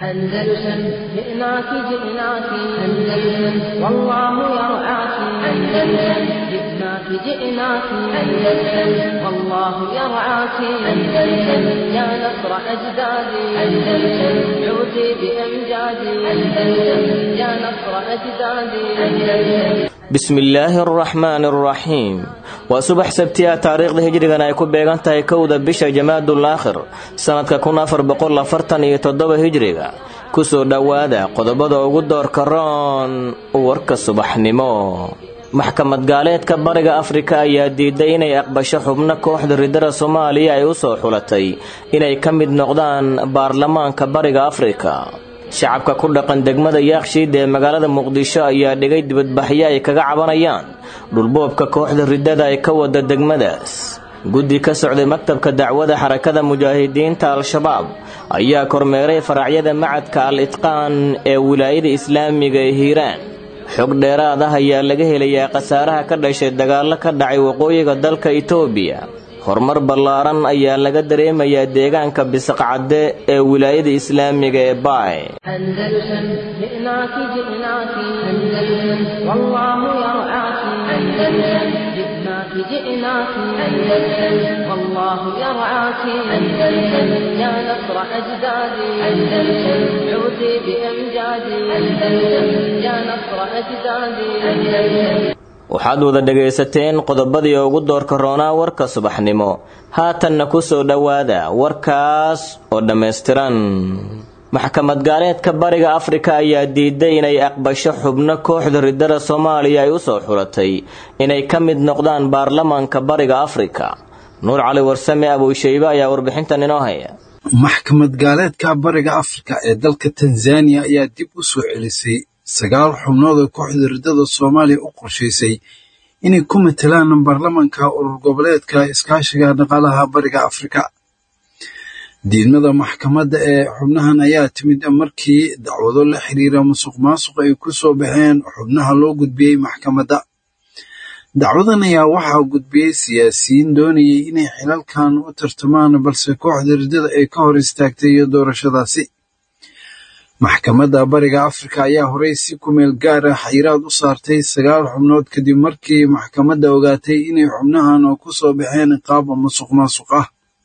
أندلسن جئناك جئناك أندلسن والله يرعاك أندلسن جئناك جئناك أندلسن والله يرعاك أندلسن يا نصر أجدادي أندلسن عودي بأمجادي أندلسن يا نصر أجدادي أندلسن bismillaahi araxmaani araxiim waa subax sabtiya taariikhda hijrigan ay ku beegan tahay kowda bisha jamaadul aakhir sannadka kun afar boqol afartan iyo toddoba hijriga kusoo dhowaada qodobada ugu doorka roon warka subaxnimo maxkamad gaaleedka bariga afrika ayaa diiday inay aqbasho xubno kooxda ridada soomaaliya ay u soo xulatay inay ka mid noqdaan baarlamaanka bariga afrika shacabka ku dhaqan degmada yaakshiid ee magaalada muqdisho ayaa dhigay dibadbaxyo ay kaga cabanayaan dhulboobka kooxda ridada ay ka wada degmadaas guddi ka socday maktabka dacwada xarakada mujaahidiinta al-shabaab ayaa kormeeray faracyada macadka al itqaan ee wilaayada islaamiga ee hiiraan xog dheeraad ah ayaa laga helayaa khasaaraha ka dhashay dagaallo ka dhacay waqooyiga dalka itoobiya horumar ballaaran ayaa laga dareemayaa deegaanka bisaqcadde ee wilaayada islaamiga ee baay أندلسن جئناك جئناك أندلسن والله يرعاك أندلسن جئناك جئناك أندلسن والله يرعاك أندلسن يا نصر أجدادي أندلسن عودي بأمجادي أندلسن يا نصر أجدادي أندلسن waxaad wada dhegaysateen qodobadii ugu doorka roonaa warka subaxnimo haatanna ku soo dhowaada warkaas oo dhammaystiran maxkamad gaaleedka bariga afrika ayaa diiday inay aqbasho xubno kooxda ridada soomaaliya ay u soo xulatay inay ka mid noqdaan baarlamaanka bariga afrika nuur cali warsame abuushaybe ayaa warbixintan inoo haya maxkamad gaaleedka bariga afrika ee dalka tanzaniya ayaa dib u soo celisay sagaal xubnood oo kooxda ridada soomaaliya u qorshaysay inay ku matelaan baarlamanka urur goboleedka iskaashiga dhaqaalaha bariga afrika diidmada maxkamadda ee xubnahan ayaa timid markii dacwado la xiriira musuq maasuq ay ku soo baxeen xubnaha loo gudbiyey maxkamadda dacwadan ayaa waxaa gudbiyey siyaasiyiin doonayay inay xilalkan u tartamaan balse kooxda ridada ay ka hor istaagtay doorashadaasi maxkamadda bariga afrika ayaa horey si kumeel gaar ah xayiraad u saartay sagaal xubnood kadib markii maxkamadda ogaatay inay xubnahan oo ku soo baxeen qaab musuq maasuq ah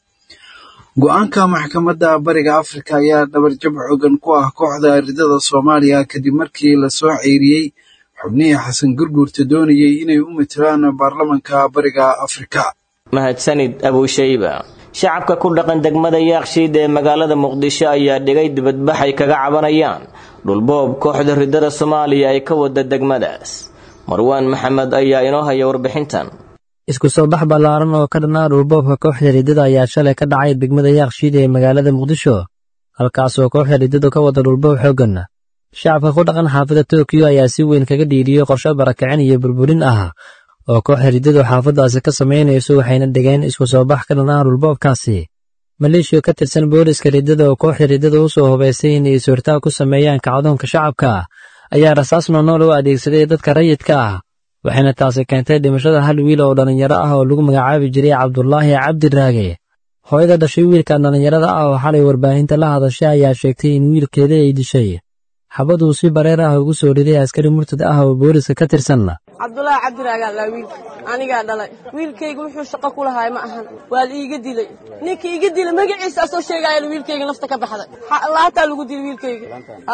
go-aanka maxkamadda bariga afrika ayaa dhabarjab xoogan ku ah kooxda ridada soomaaliya kadib markii lasoo ceyriyey xubnihii xasan gurguurta doonayay inay u matelaan baarlamanka bariga afrika mahadsanid abuushayba shacabka ku dhaqan degmada yaakshiid ee magaalada muqdisho ayaa dhigay dibadbax ay kaga cabanayaan dhulboob kooxda ridada soomaaliya ay ka wada degmadaas marwaan maxamed ayaa inoo haya warbixintan isku soo bax ballaaran oo ka dhanaa dhulboobka kooxda riddada ayaa shalay ka dhacay degmada yaakshiid ee magaalada muqdisho halkaasoo kooxda riddadu ka wada dhulboob xooggan shacabka ku dhaqan xaafadda tokiyo ayaa si weyn kaga dhiiriyey qorshe barakicin iyo burburin ah oo kooxda riddadu xaafaddaasi ka samaynayso waxayna dhigeen isku soo bax ka dhanaa dhulboobkaasi maleeshiya ka tirsan booliska riddada oo kooxda riddada u soo hubaysay inay suurtaag ku sameeyaan kacdoonka shacabka ayaa rasaas noonool u adeegsaday dadka rayidka ah waxayna taasi keentay dhimashada hal wiil oo dhallinyaro ah oo lagu magacaabi jiray cabdulaahi cabdiraage hooyada dhashay wiilkan dhallinyarada ah oo xalay warbaahinta la hadashay ayaa sheegtay in wiilkeeda ay dishay xabaduu si bareer ah ugu soo riday askari murtad ah oo booliska ka tirsan cabdulaahi cabdiraagaa laa wiilka anigaa dhalay wiilkayga wuxuu shaqo ku lahaay ma ahan waa la iiga dilay ninkii iga dilay magaciisa asoo sheegaaya wiilkayga nafta ka baxday laataa lagu dilay wiilkayga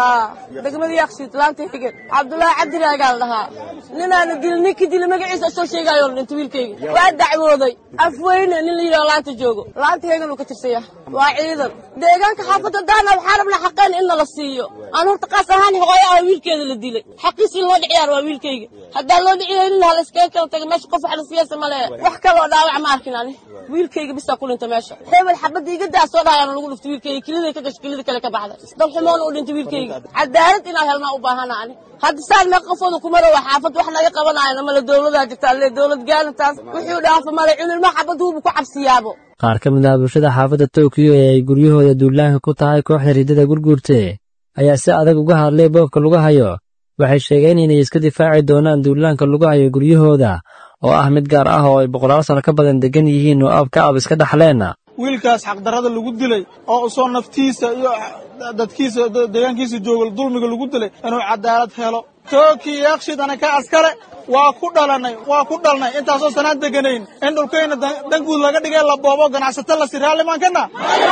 degmada yaaqshiid laanta higen cabdulaahi cabdiraagaa la dhahaa ninaana dilay ninkii dilay magaciisa asoo sheegaayo la dhintay wiilkayga waa dacwooday afweyne nin la yidhaho laanta joogo laanta hegan uu ka tirsaya waa ciidan deegaanka xaafadda daana waxaa rabnaa xaqeen in nala siiyo aan horta qaas ahaan hooyo ah wiilkeeda la dilay xaqiis in loo dhiciyaar waa wiilkayga haddaa loo dhiciyaynin hala iskaga kala taga meesha qof wax la siyaasa ma lehe wax kaloo dhaawac ma arkin ani wiilkayga bisaa ku dhinta meesha hebel xabadda iga daa soo dhahayaana lagu dhuftay wiilkayga kiliday ka gasho kilida kale ka baxday dalxumoona u dhintay wiilkayga cadaalad inaa helnaa u baahana ani hadda saan mee qofooda kumara waa xaafad wax naga qabanaayana male dowladaa jirta alle dowlad gaalintaas wuxuu dhaafa male cunilma xabad huubu ku cabsiyaabo qaar ka mid ah bulshada xaafadda tokiyo ee ay guryahooda duulaanka ku tahay kooxda riddada gurguurte ayaa si adag uga hadlay boobka lagu hayo waxay sheegeen inay iska difaaci doonaan duulaanka lagu hayo guryahooda oo ah mid gaar ah oo ay boqolaal sano ka badan degan yihiin oo ab ka ab iska dhaxleen wiilkaas xaqdarrada lagu dilay oo usoo naftiisa iyo dadkiisa deegaankiisa jooga dulmiga lagu dilay inuu cadaalad helo tooki yaakshid anaka askare waa ku dhalanay waa ku dhalnay intaasoo sanaan deganayn in dhulkayna danguud laga dhigay la boobo ganacsato lasi raallimaan kana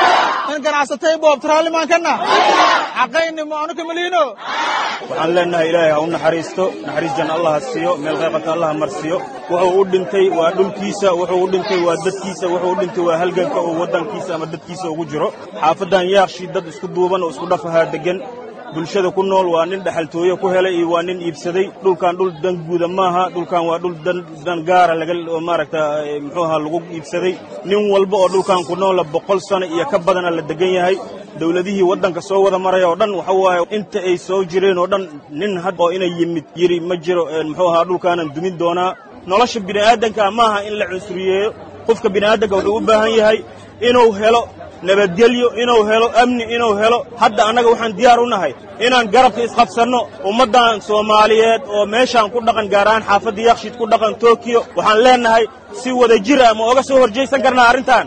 in ganacsatay boobta raallimaan kana xaqayni ma anu kamaliino waxaan leenahay ilaahay ha u naxariisto naxariis janna allah ha siiyo meel qayqata allah ha marsiiyo wuxuu u dhintay waa dhulkiisa wuxuu u dhintay waa dadkiisa wuxuu u dhintay waa halganka oo waddankiisa ama dadkiisa ugu jiro xaafaddan yaakshi dad isku duuban oo isku dhafahaa deggan bulshada ku nool waa nin dhaxaltooye ku helay iyo waa nin iibsaday dhulkan dhul dan guuda maaha dhulkan waa dhul dan gaara laga maaragta muxuu ahaa lagu iibsaday nin walba oo dhulkan ku noola boqol sano iyo ka badana la degan yahay dawladihii waddanka soo wada maraya oo dhan waxa waaye inta ay soo jireen oo dhan nin had oo inay yimid yiri ma jiro muxuu ahaa dhulkaanan dumin doonaa nolosha bini'aadanka maaha in la cunsuriyeeyo qofka bini'aadanka wuxuu u baahan yahay inuu helo nabadgelyo inuu helo amni inuu helo hadda annaga waxaan diyaar u nahay inaan garabka isqabsanno ummaddan soomaaliyeed oo meeshaan ku dhaqan gaar ahaan xaafadda yakshiid ku dhaqan tokiyo waxaan leennahay si wada jir ah ma oga soo horjaysan karnaa arrintan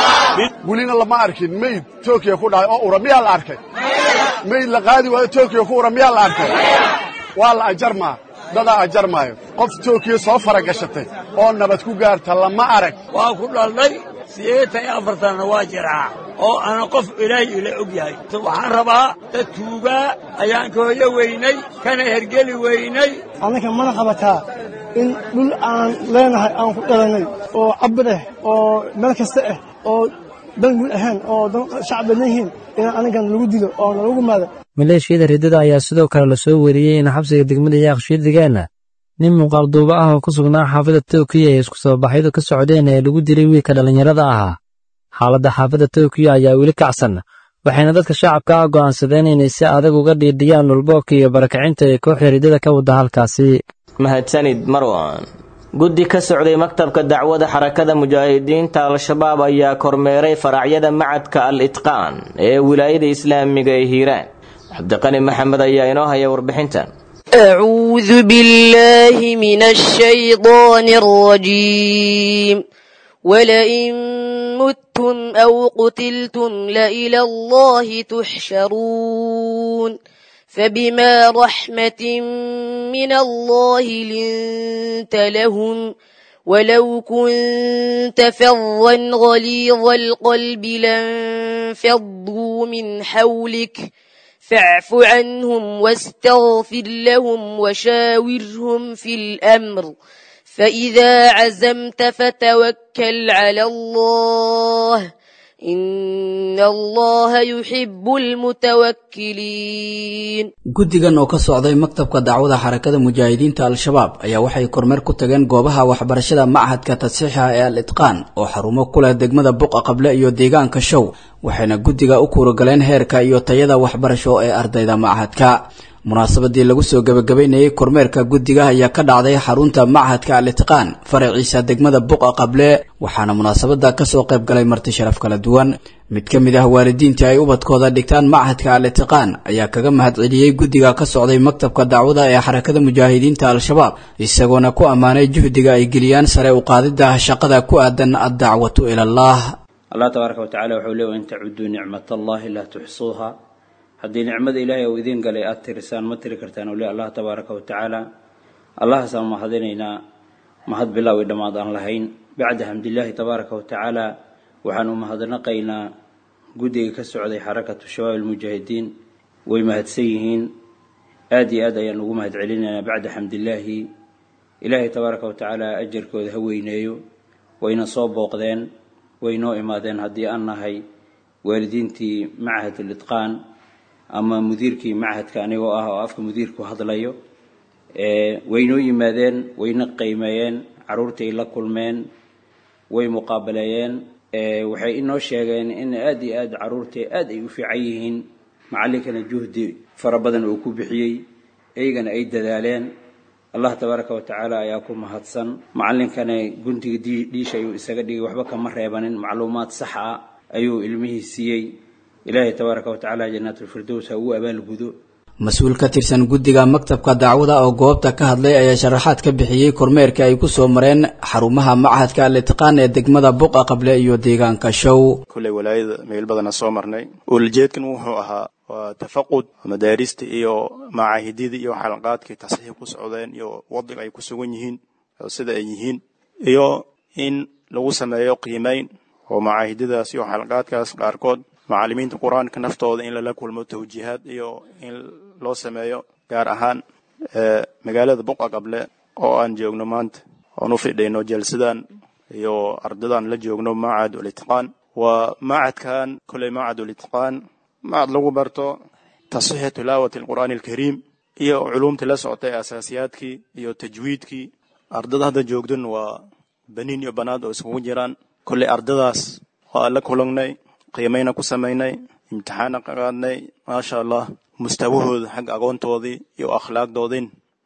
welina lama arkin mayd tokiya ku dhacay oo ura miyaa la arkay mayd la qaadi waayo tokiya ku ura miyaa la arkay waa la ajarmaa dadaa ajarmaayo qof tokiya soo fara gashatay oo nabad ku gaarta lama arag waa ku dhalnay sideetan iyo afartanna waa jiraa oo ana qof ilaahay ila og yahay waxaan rabaa dad tuugaa ayaan ka hoyo weynay kana hergeli weynay annaka mana qabataa in dhul aan leenahay aan ku dhalannay oo cabir ah oo meel kasta ah oo dan guud ahaan oo dan shacab badan yihiin in anagan lagu dilo oo nalagu maado maleeshiyada riddada ayaa sidoo kale la soo wariyey in xabsiga degmada yaaqshiid degaana nin muuqaal duuba ah oo ku sugnaa xaafadda tokiyo ee isku soo baxyadu ka socdeen ee lagu dilay wiilka dhallinyarada ahaa xaaladda xaafadda tokiyo ayaa weli kacsan waxayna dadka shacabka ah go'aansadeen inay si adag uga dhiidhiyaan dhulboobka iyo barakacinta ee kooxda riddada ka wadda halkaasi mahadsanid marwan guddi ka socday maktabka dacwada xarakada mujaahidiinta al-shabaab ayaa kormeeray faracyada macadka al itqaan ee wilaayada islaamiga ee hiiraan cabdiqani maxamed ayaa inoo haya warbixintan أعوذ بالله من الشيطان الرجيم ولئن متم أو قتلتم لإلى الله تحشرون فبما رحمة من الله لنت لهم ولو كنت فظا غليظ القلب لانفضوا من حولك فاعف عنهم واستغفر لهم وشاورهم في الأمر فإذا عزمت فتوكل على الله إن الله يحب المتوكلين guddigan oo ka socday maktabka dacwada xarakada mujaahidiinta al-shabaab ayaa waxay kormeer ku tageen goobaha waxbarashada machadka tadsiixa ee al itqaan oo xarumo ku leh degmada buqa qable iyo deegaanka show waxayna guddiga u kuuragaleen heerka iyo tayada waxbarasho ee ardayda machadka munaasabadii lagu soo gebagabaynayey kormeerka guddiga ayaa ka dhacday xarunta machadka al itqaan faraciisa degmada buqa qable waxaana munaasabada kasoo qayb galay marti sharaf kala duwan mid ka mid ah waalidiintii ay ubadkooda dhigtaan machadka al itqaan ayaa kaga mahadceliyey guddiga ka socday maktabka dacwada ee xarakada mujaahidiinta al-shabaab isagoona ku ammaanay juhdiga ay geliyaan sare u qaadida shaqada ku aadan addacwatu ilallaah allah tabaaraka watacala wuxuu leey in tacuduu nicmat allahi laa tuxsuuha haddii nicmada ilaahay uu idiin galay aada tirisaan ma tiri kartaan ule allah tabaaraka wa tacaala allahaasaan mahadinaynaa mahad bilaaw i dhammaad aan lahayn bacda xamdillaahi tabaaraka wa tacaala waxaan u mahadnaqaynaa guddiga ka socday xarakatu shabaab almujaahidiin way mahadsan yihiin aada iyo aad ayaan ugu mahad celinaynaa bacda xamdillaahi ilaahay tabaaraka wa tacaala ajarkooda ha weyneeyo wayna soo booqdeen way noo imaadeen haddii aan nahay waalidiintii machad litqaan ama mudiirkii machadka anigoo ah oo afka mudiirku hadlayo waynoo yimaadeen wayna qiimeeyeen caruurtay la kulmeen way muqaabaleeyeen waxay inoo sheegeen in aada iyo aad caruurtay aad ay u fiican yihiin macallinkana juhdi fara badan uu ku bixiyey eygana ay dadaaleen allah tabaaraka wa tacaala ayaa ku mahadsan macallinkana guntiga dhiisha ayuu isaga dhigay waxba kama reebanin macluumaad sax ah ayuu ilmihii siiyey ilaahay tabaaraka wa tacaala jannaatulfirdows ha ugu abaalgudo mas-uul ka tirsan guddiga maktabka dacwada oo goobta ka hadlay ayaa sharaxaad ka bixiyey kormeerka ay ku soo mareen xarumaha machadka al-itqaan ee degmada buqa qable iyo deegaanka show kulley walaayada meel badana soo marnay uulajeedkan wuxuu ahaa waa tafaqud madaarista iyo macaahididii iyo xalaqaadkii tasxiix ku socdeen iyo wadiga ay ku sugan yihiin sida ay yihiin iyo in lagu sameeyo qiimeyn oo macaahidadaas iyo xalaqaadkaas qaarkood macallimiinta qur-aanka naftooda in lala kulmo tawjiihaad iyo in loo sameeyo gaar ahaan magaalada buqa qable oo aan joogno maanta oon u fidhayno jalsadan iyo ardadan la joogno macad ulitqaan waa macadkan kolley macad ulitqaan macad lagu barto tasxiixi tilaawati alqur'aani alkariim iyo culumta la socotay asaasiyaadkii iyo tajwiidkii ardada hadda joogdan waa baniin iyo banaad oo iskugu jiraan kolley ardadaas waa la kulangnay qiimayna ku samaynay imtixaana ka qaadnay maasha allah mustawahooda xagga aqoontoodii iyo akhlaaqdoodin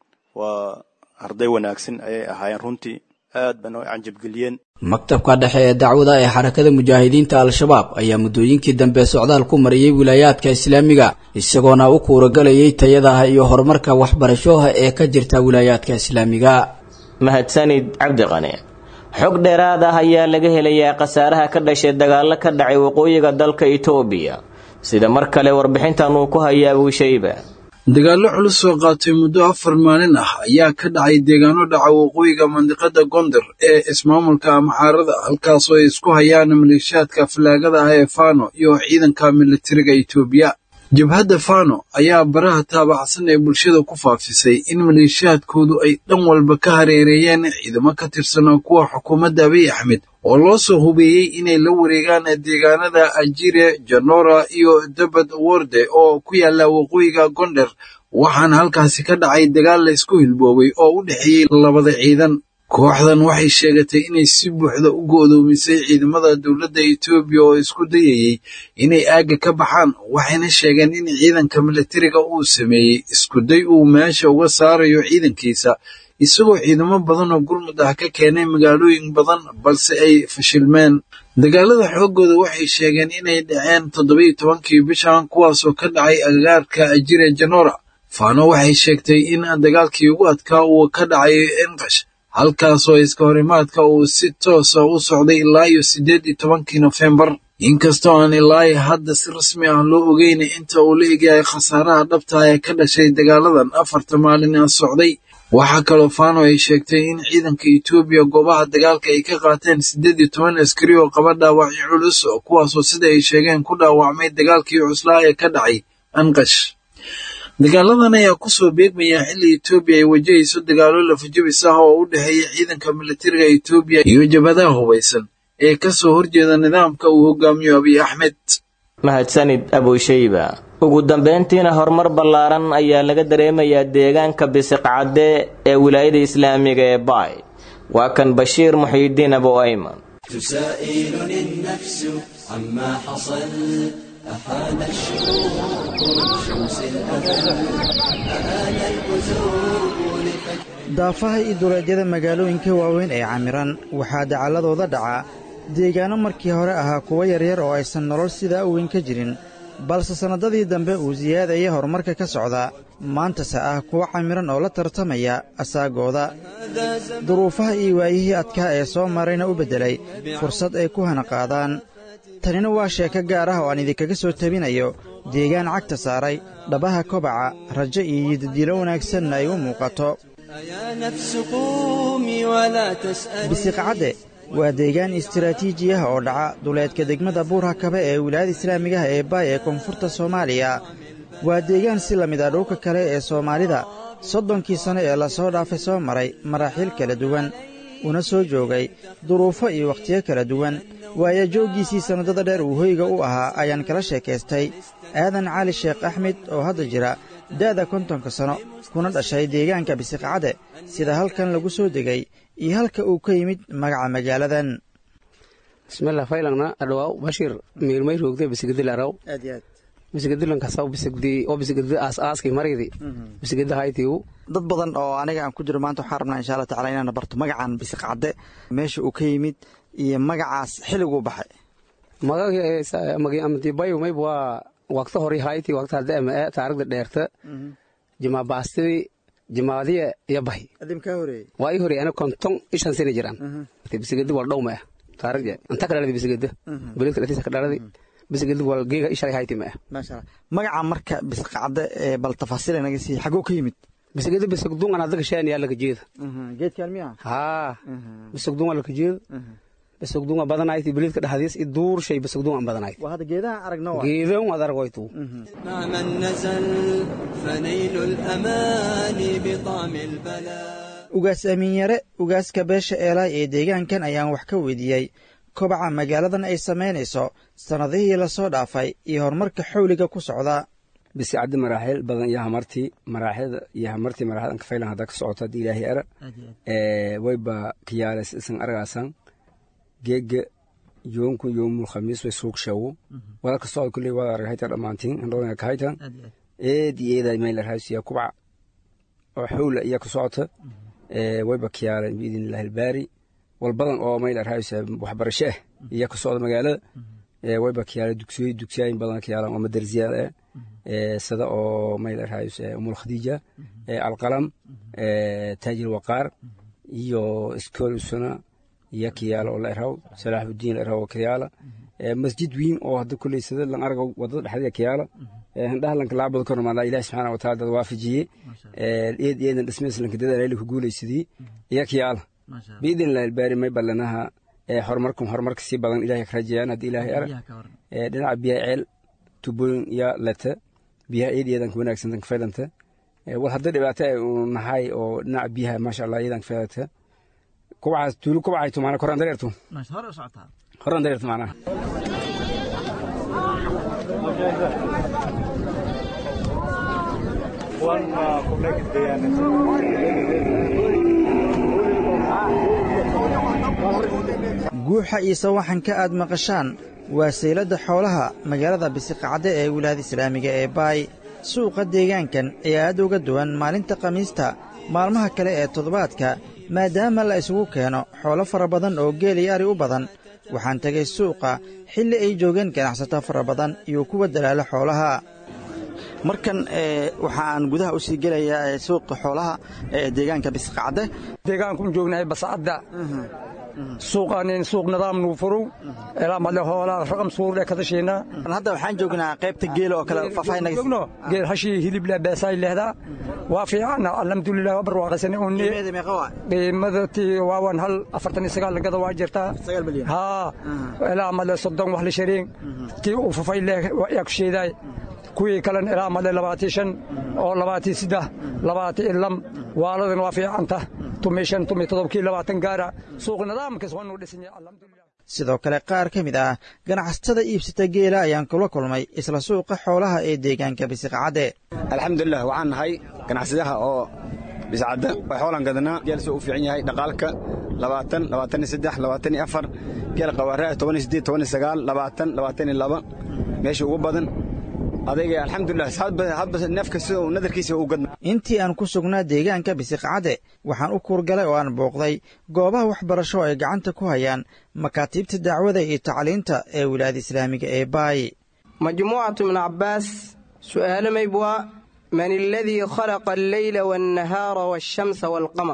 waa arday wanaagsan ayay ahaayeen runtii aad bana u canjabgeliyeen maktabka dhexe ee dacwada ee xarakada mujaahidiinta al-shabaab ayaa muddooyinkii dambe socdaal ku mariyey wilaayaadka islaamiga isagoona u kuuragalayay tayadaha iyo horumarka waxbarashoha ee ka jirta wilaayaadka islaamiga mahadsanid cabdiqani xog dheeraad ah ayaa laga helayaa khasaaraha ka dhashay dagaallo ka dhacay waqooyiga dalka itoobiya sida mar kale warbixintan uu ku hayaa abuushayba dagaallo culus oo qaatay muddo afar maalin ah ayaa ka dhacay deegaano dhaca waqooyiga mandiqada gondar ee ismaamulka amxaarada halkaasoo ay isku hayaan maleeshiyaadka falaagada ah ee fano iyo ciidanka militariga itoobiya jabhadda fano ayaa baraha taabacsan ee bulshada ku faafisay in maleeshiyaadkoodu ay dhan walba ka hareereeyeen ciidamo ka tirsan kuwa xukuumadda abiy axmed oo loo soo hubeeyey inay la wareegaan deegaanada ajire janora iyo dabad worde oo ku yaala waqooyiga gondar waxaana halkaasi ka dhacay dagaal la isku hilboobay oo u dhexeeyey labada ciidan kooxdan waxay sheegatay inay si buuxda u go'doomisay ciidamada dowladda etoobiya oo isku dayayey inay aagga ka baxaan waxayna sheegeen in ciidanka militariga uu sameeyey iskuday uu meesha uga saarayo ciidankiisa isagoo ciidamo badan oo gurmud ah ka keenay magaalooyin badan balse ay fashilmeen dagaalada xooggooda waxay sheegeen inay dhaceen toddobiyo tobankii bishan kuwaasoo ka dhacay agagaarka ajire janora faano waxay sheegtay in dagaalkii ugu adkaa uu ka dhacay enqash halkaasoo iska horimaadka uu si toosa u socday ilaa iyo siddeed iyo tobankii nofembar inkastoo aan ilaahi hadda si rasmi ah loo ogeyn inta uu la egyahay khasaaraha dhabta ee ka dhashay dagaaladan afarta maalin a socday waxaa kaloo fano ay sheegtay in ciidanka etoobiya goobaha dagaalka ay ka qaateen siddeed iyo toban askari oo qaba dhaawacyo culus kuwaasoo sida ay sheegeen ku dhaawacmay dagaalkii cuslaa ee ka dhacay anqash dagaaladan ayaa kusoo beegmaya xilli etoobiya ay wajahayso dagaalo lafajabis ah oo u dhexeeya ciidanka militariga etoobiya iyo jabhadaha hubaysan ee ka soo horjeeda nidaamka uu hogaamiyo abiy axmed mahadsanid abuushayba ugu dambeyntiina horumar ballaaran ayaa laga dareemayaa deegaanka bisiqcadde ee wilaayada islaamiga ee baay waa kan bashiir muxiidiin abu ayman تسائلني النفس عما حصل أحال الشروق من شمس الأذل أآل البزوغ daafaha iyo duleedyada magaalooyinka waaweyn ee camiran waxaa dacaladooda dhaca deegaanno markii hore ahaa kuwo yaryar oo aysan nolol sidaa u weyn ka jirin balse sannadadii dambe uu siyaadaya horumarka ka socda maantase ah kuwo camiran oo la tartamaya asaagooda duruufaha iyo waayihii adkaa ee soo marayna u beddelay fursad ay ku hana qaadaan tanina waa sheeko gaar ah oo aan idinkaga soo tabinayo deegaan cagta saaray dhabaha kobaca rajo iyo yidadiilo wanaagsanna ay u muuqato bisiqcadde waa deegaan istaraatiiji ah oo dhaca duleedka degmada buurha kabe ee wilaayada islaamigaha ee baay ee koonfurta soomaaliya waa deegaan si la mid ah dhulka kale ee soomaalida soddonkii sanno ee lasoo dhaafay soo maray maraaxiil kala duwan una soo joogay duruufo iyo wakhtiyo kala duwan waayo jooggiisii sannadada dheer uu hoyga u ahaa ayaan kala sheekaystay aadan cali sheekh axmed oo hadda jira da'da kontonka sanno kuna dhashay deegaanka bisiqcadde sida halkan lagu soo degay iyo halka uu ka yimid magaca magaaladan bismillah faylangna adhawaaw bashir miirmay roogde bisigdi laraw aad iyo aad bisigdilankasaw bisigdi oo bisigdi aas aaskii maridi bisigdi haytiigu dad badan oo aniga aan ku jiro maanta waxaan rabnaa insha allah tacala inaan barto magacan bisiqcadde meesha uu ka yimid iyo magacaas xilliguu baxay magadibayo mayb waa waqta hore hayti waqta hadda ama ee taarikhda dheerta jimaa baastidii jimaadiya iyo bahi adim kaa horeeyey waa ii horeeyey ana konton ishan sina jiraan bisigedi wal dhow ma ah taarikhda inta ka dhaladi bisigeda beledka dhatiisa ka dhaladi bisigedi wal geega ishalay hayti ma ah maasha allah magaca marka bisqacda ee bal tafaasiil naga sii xagoo ka yimid bisigedi bisigdun aan adaka sheen yaa laga jeeda geedkaan miya haa bisigdun waa laga jeeda bisigdun waa badanayti beledka dhexdiis i duur shay bisigdun aan badanayti waa hadda geedaha aragna waa geedan waad aragaytu مع من نزل فنيل الأمان بطعم البلاء ugaas amiin yare ugaaska beesha eelaay ee deegaankan ayaan wax ka weydiiyey kobaca magaaladan ay samaynayso sannadihii lasoo dhaafay iyo horumarka xawliga ku socda bisigcaddi maraaxiil badan iyo hamartii maraaxilda iyo hamartii maraaxil anka faylan hadda ka socoto haddii ilaahay era wayba kiyaales isan argaasan geega yoomku yoomul khamiis way suuq shawo wadalka socod kulley wada argahayta dhammaantiin andhoonaya kahaytan eedi eeday mayla raasiya kubca oo xawla iya ku socota wayba kiyaalen biidin illahi albaari wal badan oo mayla raasiya waxbarasho ah iya ku socda magaalada wayba kiyaale dugsiyoy dugsiyaayin badan kiyaalan oo madarsiyaal ah sida oo mayla raasiya umul khadiija alqalam taajir waqaar iyo iskool usuna iyo kiyaala oo la eraw salaaxudiin la eraw oo kiyaala masjid weyn oo hadda kulley sida lan argo wadada dhexdeeda kiyaala handhaha lanka laabada kor maala ilahi subxaana wataala dad waafajiyey eed eedan dhismees lanka dadaal ku guulaysadii iyo kiyaala biidin illahi albaari may ballanaha horumarkan horumarka sii badan ilahay ka rajayaan haddii ilaahay ara dhinaca biyaha ceel tubooyin iyo lete biyaha eed eedan ka wanaagsan ka faylanta wal hadda dhibaato ay uu nahay oo dhinaca biyaha maasha allah eedan ka faylanta kubcaas tuulu kubcayto maana koraan dareerto hore u socotaa koraan dareerto maanaha guuxa iyo sawaxanka aad maqashaan waa sayladda xoolaha magaalada bisiqacde ee wilaayada islaamiga ee baay suuqa deegaankan ayaa aad uga duwan maalinta khamiista maalmaha kale ee toddobaadka maadaama la isugu keeno xoolo fara badan oo geel iyo ari u badan waxaan tegay suuqa xilli ay joogeen ganacsato fara badan iyo kuwa dalaalo xoolaha markan waxa aan gudaha u sii gelayaa suuqa xoolaha ee deegaanka bisqacde deegaanku joognahay bascadda suuqaanin suuq nidaam nuu furow ilaa madle hoolaa raqam suurde kadashiina hadda waxaan joognaa qaybta geela oo kale faahfaahinagno geel hashii hilibla beesaay lehdaa waa fiican alxamdulilah waa barwaaqaysane unni qiimadati waawan hal afartan iyo sagaal lagada waa jirtaa haa ilaa madle soddon wax la shariin tii uu fafay leh yaa ku sheedaay kuwii kalena ilaa madle labaatii shan oo labaatii saddex labaatii ilam waaladan waa fiicanta tumi shan tumi todobkii labaatan gaara suuq nidaamkaas waa nuu dhisan yahay alxamdulilah sidoo kale qaar ka mid ah ganacsatada iibsata geela ayaan kula kulmay isla suuqa xoolaha ee deegaanka bisiqcadde alxamdulilah waxaan nahay ganacsadaha oo biscadda waa xoolaan gadanaa geel soo u fiican yahay dhaqaalka labaatan labaatan iyo saddex labaatan iyo afar geel qawaaraha toban iyo siddeed toban iyo sagaal labaatan labaatan iyo laba meesha ugu badan adayga alxamdulilah hadba neefka sida uu nadarkiisa u gadna intii aan ku sugnaa deegaanka bisiqcadde waxaan u kuurgalay oo aan booqday goobaha waxbarasho ay gacanta ku hayaan makaatiibta dacwada iyo tacliinta ee wilaayada islaamiga ee baay majmuucatu ibnu cabbaas su'aalo maybwaa man aladii khalaqa alleyla waannahaara waashamsa waalqamar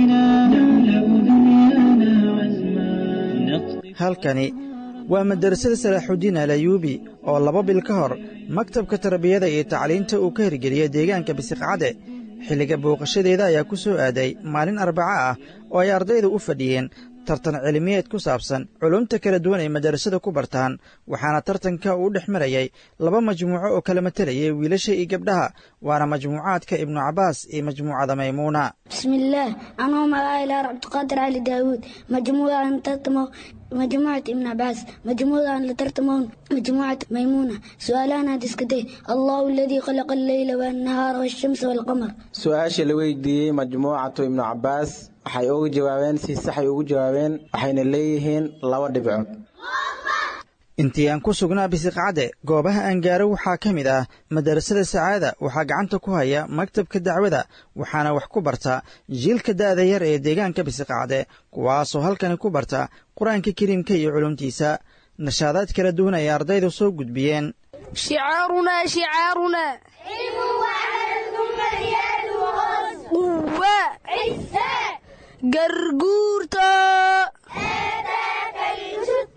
halkani waa madarasada salaaxudiin alayuubi oo laba bil ka hor maktabka tarbiyada iyo tacliinta uu ka hirgeliyey deegaanka bisiqcadde xilliga booqashadeeda ayaa ku soo aaday maalin arbaco ah oo ay ardaydu u fadhiyeen tartan cilmiyeed ku saabsan culumta kala duwan ay madarasada ku bartaan waxaana tartanka uu dhex marayay laba majmuuco oo kala matalayay wiilasha iyo gabdhaha waana majmuucaadka ibnu cabbaas iyo majmuucada maymuuna bismillaah anuu magacaylaa cabdiqaadir cali daawuud majmuucaan tartamo majmuucat ibn cabbaas majmuucaan la tartamoon majmuucat maymuuna su-aalahan aad iska day allahu aladii khalaqa alleyla waannahaara waashamsa waalqamar su-aasha la weydiiyey majmuucatu ibnu cabbaas waxay uga jawaabeen si saxay ugu jawaabeen waxayna leeyihiin laba dhibcood intii aan ku sugnaa bisiqcadde goobaha aan gaaro waxaa ka mid ah madarasada sacaada waxaa gacanta ku haya maktabka dacwada waxaana wax ku barta jiilka da'da yar ee deegaanka bisiqcadde kuwaasoo halkani ku barta qur-aanka kariimka iyo culumtiisa nashaadaad kala duwan ay ardaydu soo gudbiyeen شعارنا شعارنا علم وعمل ثم زيادة وغرس قوة عزة قرقورتا آتاك الجد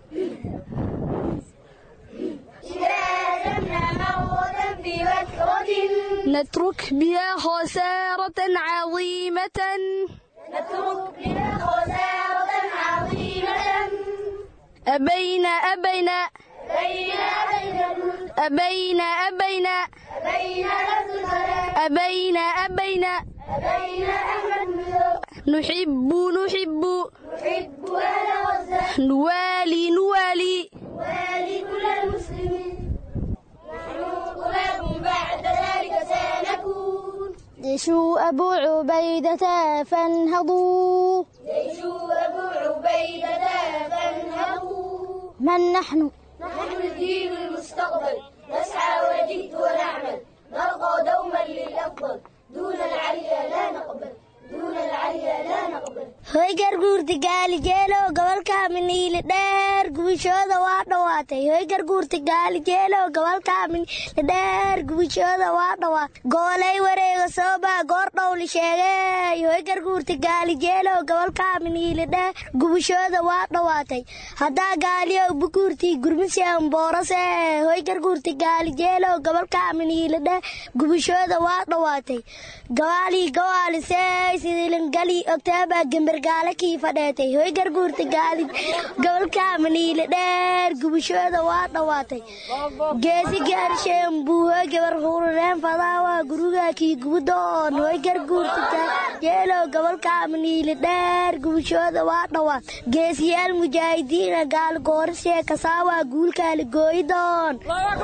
إذا لمنا موتا في وكرة نترك بها خسارة عظيمة نترك بها خسارة عظيمة أبينا أبينا بين أبينا أبينا أبينا أبين لفظ السلام أبينا أبينا أبين أحمد نحب نحب نحب أهل غزة نوالي نوالي والي كل المسلمين نحن غلاب بعد ذلك سنكون جيش أبو عبيدة فانهضوا جيش أبو عبيدة فانهضوا من نحن نحن الدين المستقبل نسعى ونجد ونعمل نرقى دوما للأفضل دون العليا لا نقبل دون العليا لا نقبل hoy garguurta gaali jeelow gobolka miniile dheer gubishooda waa dhawaatay hoy garguurta gaali jeelow gobolka miniile dheer gubishooda waa dhawaatay goolay wareega soobaa goor dhowli sheegay hoy garguurta gaali jeelow gobolka miniile dheer gubishooda waa dhawaatay haddaa gaaliyow bukuurtii gurmiseen boorase hoy garguurta gaali jeelow gobolka miniile dheer gubishooda waa dhawaatay gawaalii gawaalisey sidilingali ogtaaba gembergaale kii fadheetay hoy garguurta gaali gobolka maniile dheer gubashooda waa dhawaatay geesi gaarsheen buuho gabar hurureen fadaawa guruga kii gubudoon hoy garguurta jeelow gobolka maniile dheer gubashooda waa dhawaat geesiyaal mujaahidiina gaal goorisee kasaawa guulkaali gooyidoon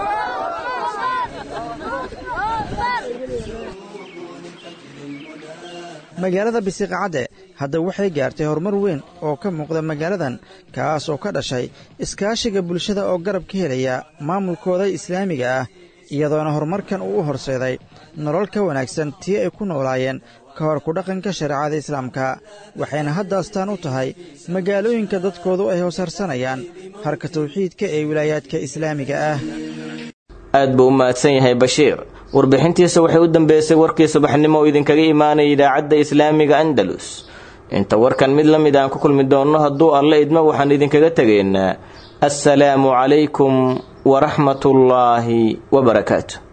magaalada bisiqacadde hadda waxay gaartay horumar weyn oo ka muuqda magaaladan kaas oo ka dhashay iskaashiga bulshada oo garab ka helaya maamulkooda islaamiga ah iyadoona horumarkan uu u horseeday nolol ka wanaagsan tii ay ku noolaayeen ka hor kudhaqanka shareecada islaamka waxayna hadda astaan u tahay magaalooyinka dadkoodu ay hoosharsanayaan harka tawxiidka ee wilaayaadka islaamiga ah aad buu u mahadsan yahay bashiir warbixintiisa waxay u dambeysay warkii subaxnimo oo idinkaga imaanaya idaacadda islaamiga andalus inta warkan mid la mid aan ku kulmi doonno hadduu alle idmo waxaan idinkaga tegaynaa assalaamu calaykum waraxmatullaahi wabarakaatu